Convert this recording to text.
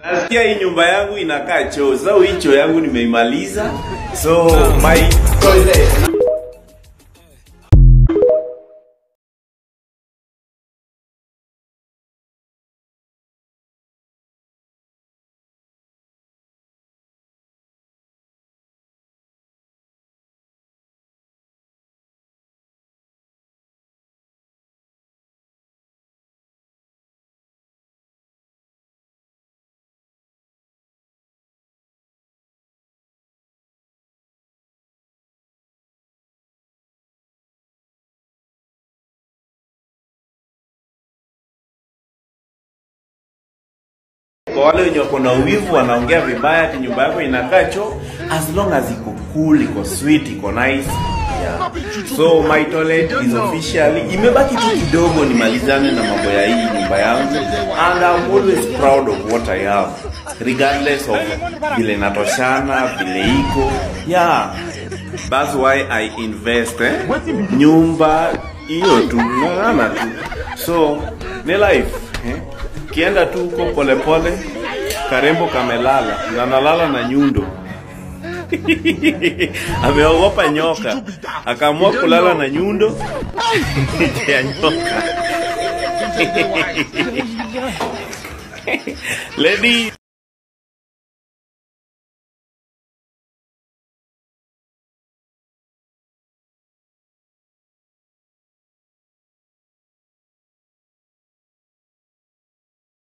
Nasikia hii nyumba yangu inakaa choo. Sasa hii choo yangu nimeimaliza. So my toilet kwa wale wenye wako na uwivu wanaongea vibaya ati nyumba yako inakaa choo as long as iko cool iko sweet iko nice yeah. so my toilet is officially imebaki tu kidogo nimalizane na mambo ya hii nyumba yangu and I'm always proud of what I have regardless of vile natoshana vile iko yeah that's why I invest eh? nyumba hiyo tu ng'ang'ana tu so ni life eh? kienda tu huko polepole karembo kamelala na nalala na nyundo ameogopa nyoka akaamua kulala na nyundo ya nyoka lady